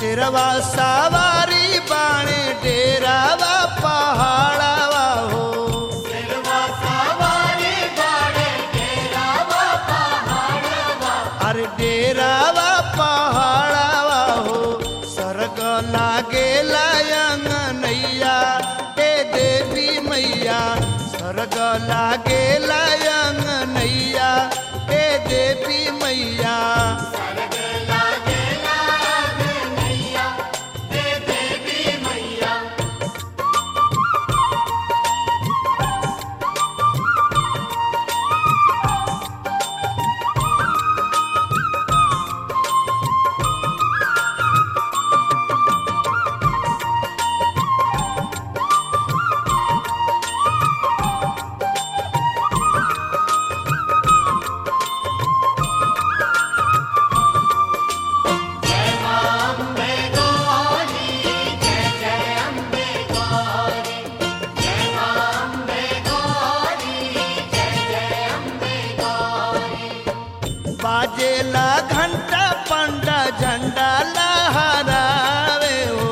शेरवा सवारी बाणे डेरावा पहाड़ावा हो अरे डेरावा पहाड़ावा हो सरग लागे लायंग नैया ए देवी मैया सरग लागे लायंग नैया ए देवी मैया बाजेला घंटा पंडा झंडा लहरावे हो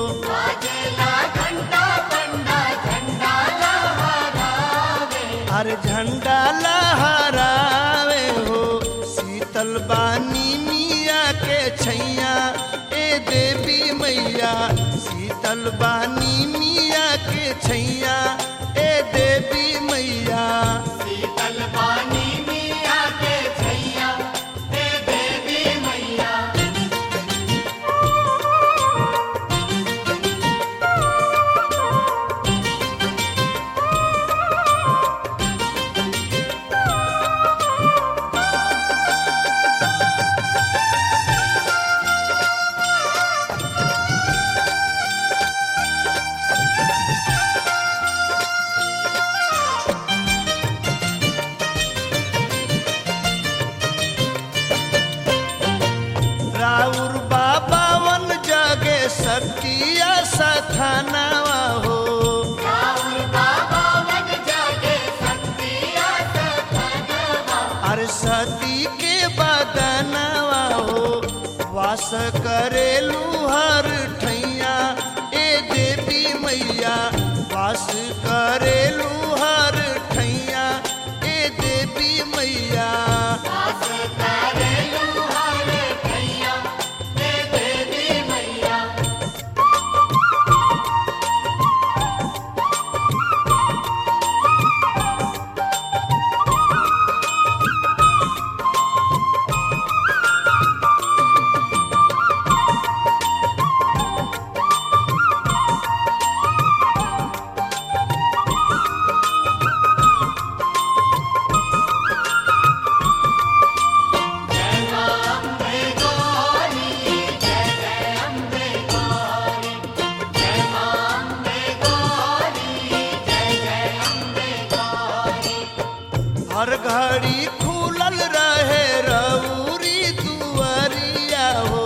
अरे झंडा लहरावे हो शीतल बानी मिया के छैया ए देवी मैया शीतल बानी मिया के छैया ए देवी मैया राउर बाबा वन जगे सतिया सथानावा हो अरे सती के बदनवा हो वास करेलू हर ठैया ए देवी मैया वास करेलू हर ठैया ए देवी मैया हर घड़ी खुलल रहे रउरी दुआरिया हो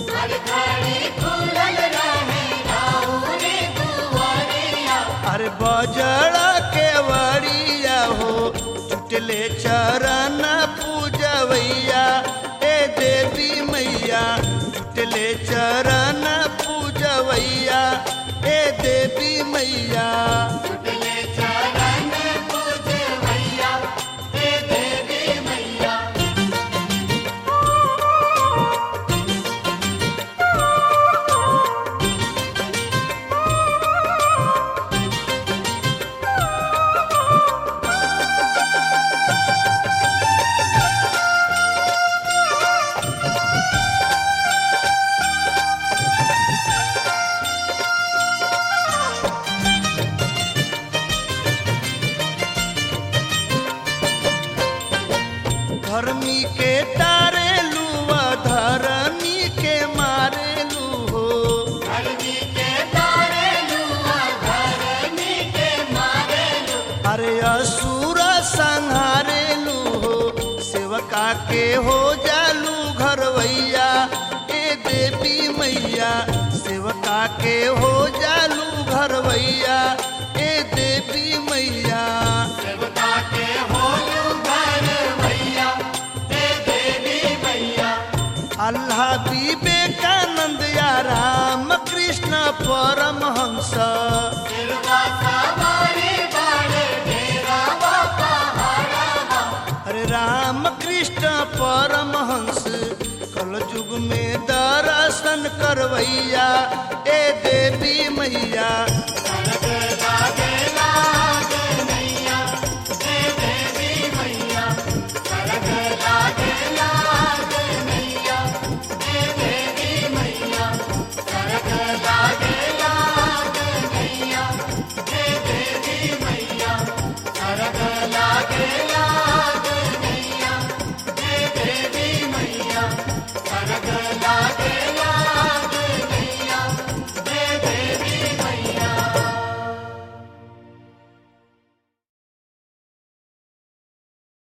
अरे बजड़ा के वरिया हो जुटले चरण पूजवैया ए देवी मैया जुटले चरण पूजवैया ए देवी मैया धर्मी के तारे लुआ धरनी के मारे लू हो अरे असुर संहारे लू हो सेवका के हो जालू घरवैया ए देवी मैया सेवका के हो जालू घरवैया ए देवी मैया अल्लाह विवेकानंद या परमहंस अरे राम कृष्ण परमहंस कल युग में दर्शन करवैया ए देवी मैया